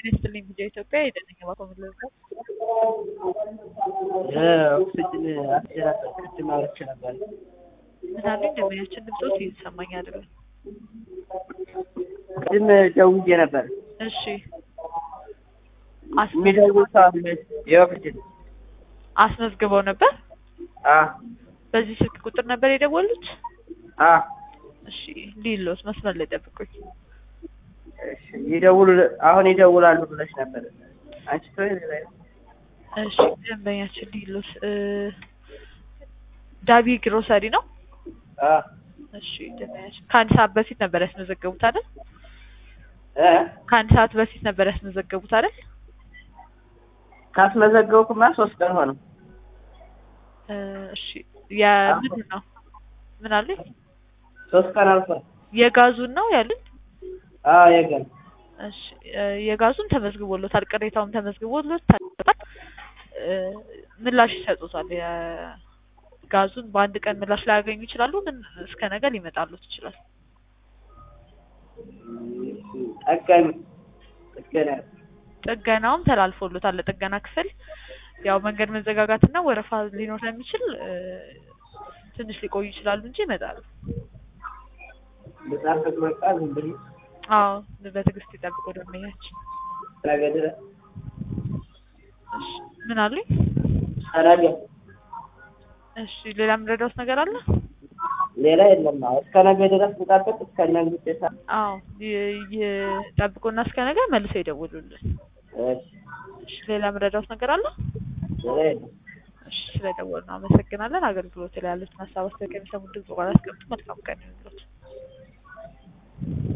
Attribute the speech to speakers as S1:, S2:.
S1: ይስጥልኝ ቪዲዮ ኢትዮጵያ የደነኛ ባኮምለዛ
S2: የኦክሲጅን አስጀራት ቅድም አውርቼ ነበር።
S1: ምናሉ እንደሚያችን ድምፆት እየተሰማኝ አይደለም።
S2: ቅድም ደውዬ ነበር።
S1: እሺ
S2: የሚደውል ሰው አለ። የኦክሲጅን
S1: አስመዝግበው ነበር።
S2: አ
S1: በዚህ ስልክ ቁጥር ነበር የደወሉት?
S2: አ
S1: እሺ ሊሎት መስመር ላይ ጠብቁኝ።
S2: እሺ ይደውሉ አሁን ይደውላሉ ብለሽ ነበር። አንቺ ተወይ ላይ
S1: እሺ ደንበኛችን ሊሎት ዳቢ ግሮሰሪ ነው።
S2: አ
S1: እሺ ደንበኛችን ከአንድ ሰዓት በፊት ነበር ያስመዘገቡት አይደል?
S2: እ
S1: ከአንድ ሰዓት በፊት ነበር ያስመዘገቡት አይደል?
S2: ካስመዘገብኩማ ሶስት ቀን ሆነው።
S1: እ እሺ የምንድን ነው ምን አሉኝ?
S2: ሶስት ቀን አልፏል።
S1: የጋዙን ነው ያሉኝ?
S2: አ የገን
S1: እሺ እ የጋዙን ተመዝግቦሎታል፣ ቅሬታውም ተመዝግቦሎታል። እ ምላሽ ይሰጡታል። የጋዙን በአንድ ቀን ምላሽ ላያገኙ ይችላሉ፣ ግን እስከ ነገ ሊመጣሉት ይችላል።
S2: ጠጋኝ ጥገና
S1: ጥገናውም ተላልፎሎታል ለጥገና ክፍል። ያው መንገድ መዘጋጋትና ወረፋ ሊኖር ስለሚችል እ ትንሽ ሊቆዩ ይችላሉ እንጂ ይመጣሉ።
S2: ልጻፍቅ በቃ ዝም ብዬ
S1: አዎ በትዕግስት ይጠብቁ ደንበኛችን።
S2: ነገ ድረስ
S1: እሺ ምን አሉኝ?
S2: ነገ
S1: እሺ ሌላ የምረዳውት ነገር አለ?
S2: ሌላ የለም። አዎ እስከ ነገ ድረስ ልጠብቅ እስከ ነገ ውጤታ
S1: አዎ ይ- ይጠብቁና እስከ ነገ መልሰው ይደውሉልን።
S2: እሺ
S1: እሺ ሌላ የምረዳውት ነገር አለ?
S2: ሌላ የለም።
S1: እሺ ስለደወሉ አመሰግናለን። አገልግሎት ላይ ያሉትን ሀሳብ አስተያየት ከሚሰሙ ድምጽ ጋር አስቀምጡ። መልካም ቀን ይሁንልዎት።